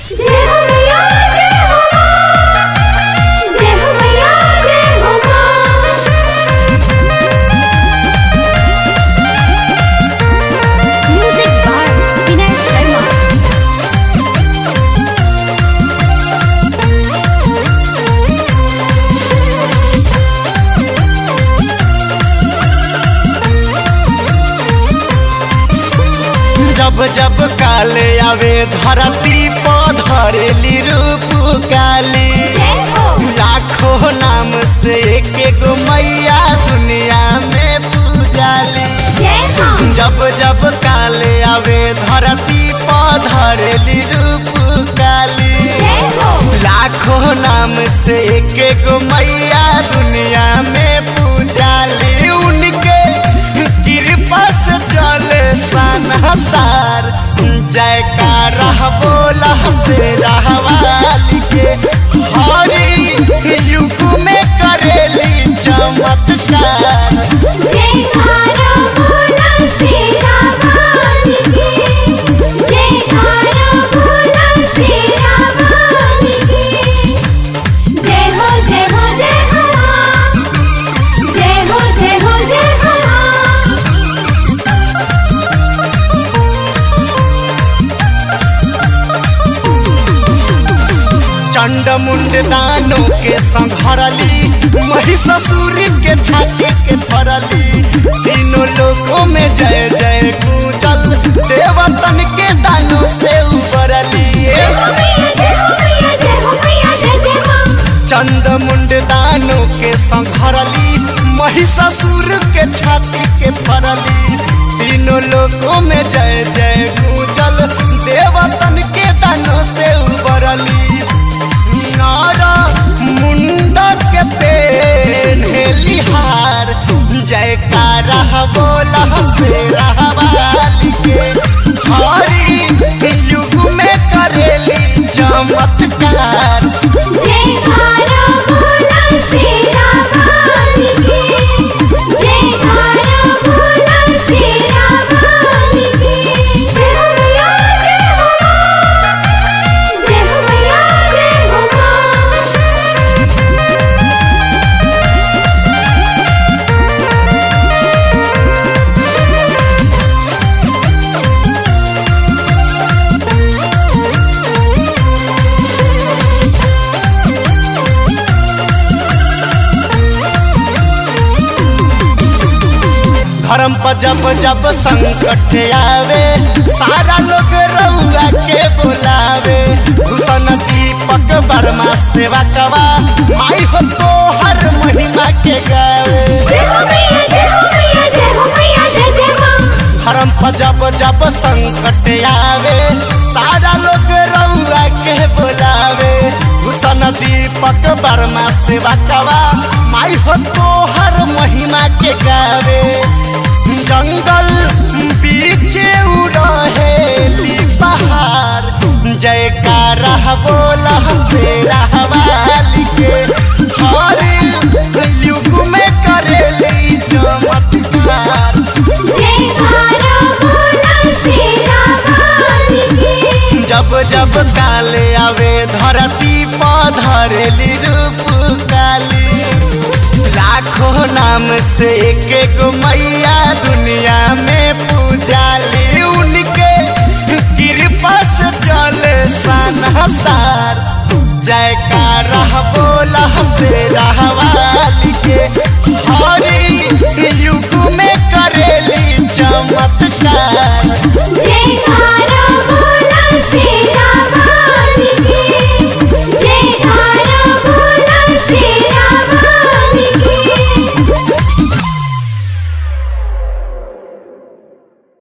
जय हो मैया जय हो माँ जय हो मैया जय हो माँ म्यूजिक बार विनय शर्मा जब जब काले आवे धरती पर धरेली रूप काली जय हो लाखों नाम से एक गो मैया दुनिया में पूजाली जय हो जब जब काले आवे धरती पर धरेली रूप काली जय हो लाखों नाम से एक गो मैया दुनिया में पूजाली उनके कृपा से चले सनसार जयकारा बोला से रहवाली के हरी युग में करेली चमत्कार जय कारा बोला शेरा वाली की जय कारा बोला शेरा वाली की जय हो जय हो जय हो माँ जय हो जय हो जय हो माँ चंड मुंड दानों के संघरली महिषासुर के छाती के फरली तीनों लोगों में जय जय गूंजल देवतन के दानों से उबरली जय हो मैया जय हो मैया जय हो मैया जय जय माँ चंड मुंड दानों के संघरली महिषासुर के छाती के फरली तीनों लोगों में जय जय गूंजल देवतन के दानों से उबरली नारा मुंडा के पेन लिहार जयकारा बोला से रहवाली के हरी युग में करेली चमत्कार जय कारा बोला शेरा वाली की जय कारा बोला शेरा वाली की जय हो मैया जय हो माँ जय हो मैया जय हो माँ धर्म पर जब जब संकट आवे सारा लोग रउआ के बुलावे भूषण दीपक वर्मा सेवा कवा माई हो तो हर महिमा के गावे जय हो मैया जय हो मैया जय हो मैया जय जय माँ धर्म पर जब जब संकट आवे सारा लोग रउआ के बुलावे भूषण दीपक वर्मा सेवा कवा माई हो तो हर महिमा के गावे जंगल बीच रहेली पहाड़ जयकारा बोला से रहवाली के हर युग में करेली चमत्कार जय कारा बोला शेरा वाली की जब जब काले आवे धरती पर धरेली रूप काली लाखों नाम से एक गो मैया दुनिया में पूजाली उनके कृपा से चले सनसार जयकारा बोला से रहवाली के हरी युग में करेली चमत्कार